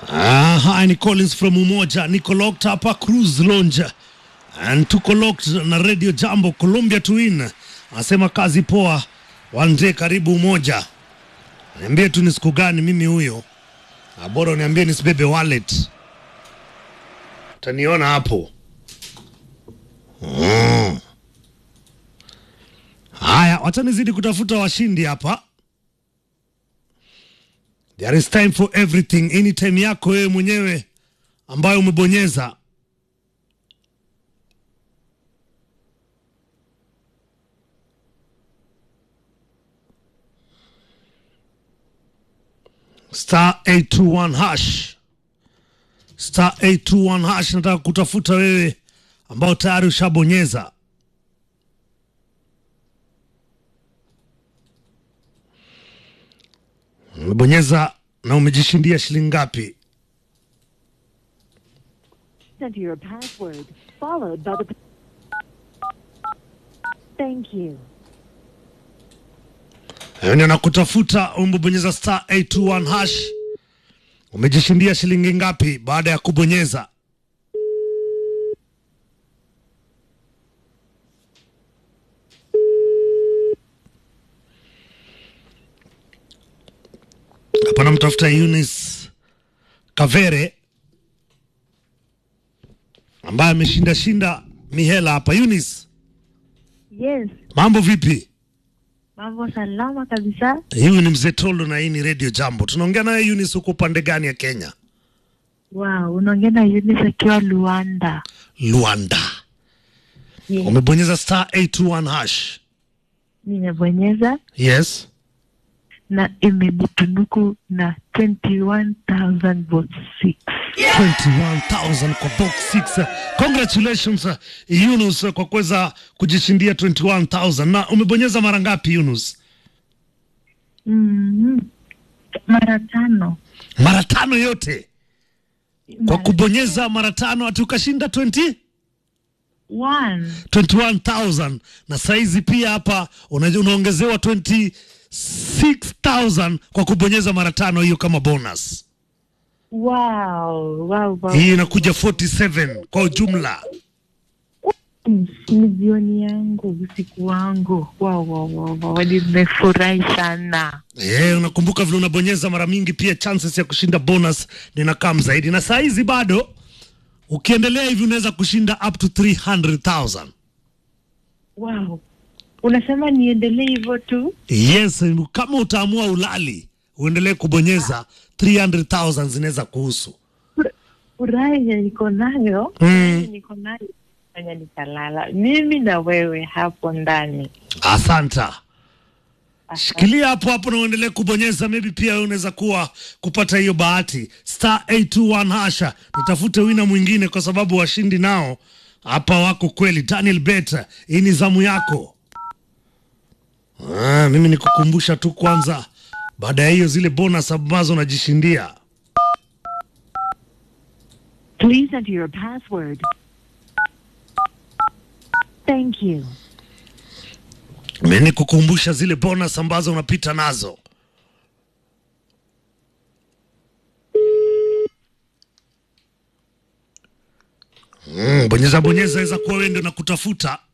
Ah, hi, ni Collins from Umoja. Niko locked hapa Cruise Lounge. And tuko locked na Radio Jambo Columbia Twin. Anasema kazi poa. One day karibu Umoja. Niambie tu ni siku gani mimi huyo. Ah, Bora uniambie nisibebe wallet. Utaniona hapo. Mm. Haya, wacha nizidi kutafuta washindi hapa. There is time for everything. Anytime yako wewe mwenyewe ambayo umebonyeza. Star 821 hash. Star 821 hash nataka kutafuta wewe ambao tayari ushabonyeza. Umebonyeza na umejishindia shilingi ngapi? Enter your password, followed by the. Thank you. Yaani nakutafuta umebonyeza star 821 hash. Umejishindia shilingi ngapi baada ya kubonyeza? Hapa namtafuta Eunice Kavere ambaye ameshinda shinda mihela hapa. Eunice, Yes, mambo vipi? mambo salama kabisa. Huyu ni mzee Tolo na hii ni Radio Jambo. Tunaongea naye Eunice, huko upande gani ya Kenya? Wow, unaongea na Eunice akiwa Luanda. Luanda. Yes. Umebonyeza star 821 hash. Nimebonyeza Yes. na imenitunuku na 21,000 votes 6. 21,000 kwa box 6. Congratulations uh, Yunus uh, kwa kuweza kujishindia 21,000. Na umebonyeza mara ngapi Yunus? Mhm. Mara tano. Mara tano yote. Kwa Mara kubonyeza mara tano ati ukashinda 20 one. 21,000 na saizi pia hapa una- unaongezewa 26,000 kwa kubonyeza mara tano hiyo kama bonus. Wow, wow, wow. Hii inakuja 47 kwa ujumla. Mm, Ni jioni yangu, usiku wangu. Wow, wow, wow, wow. Nimefurahi sana. Eh, unakumbuka vile unabonyeza mara mingi pia chances ya kushinda bonus ninakam zaidi. Na saa hizi bado ukiendelea hivi unaweza kushinda up to 300,000. Wow. Unasema niendelee hivyo tu? Yes, kama utaamua ulali uendelee kubonyeza 300,000 zinaweza kuhusu. furaha yenye niko nayo Mm. yenye niko nayo fanya nikalala mimi na wewe hapo ndani Asanta. Shikilia hapo hapo na uendelee kubonyeza, maybe pia wewe unaweza kuwa kupata hiyo bahati. Star 821 hasha, nitafute wina mwingine kwa sababu washindi nao hapa wako kweli. Daniel Bet, hii ni zamu yako. Ah, mimi nikukumbusha tu kwanza, baada ya hiyo zile bonus ambazo unajishindia. Please enter your password. Thank you. Mimi nikukumbusha zile bonus ambazo unapita nazo. Mm, bonyeza bonyeza, weza kuwa wewe ndio nakutafuta.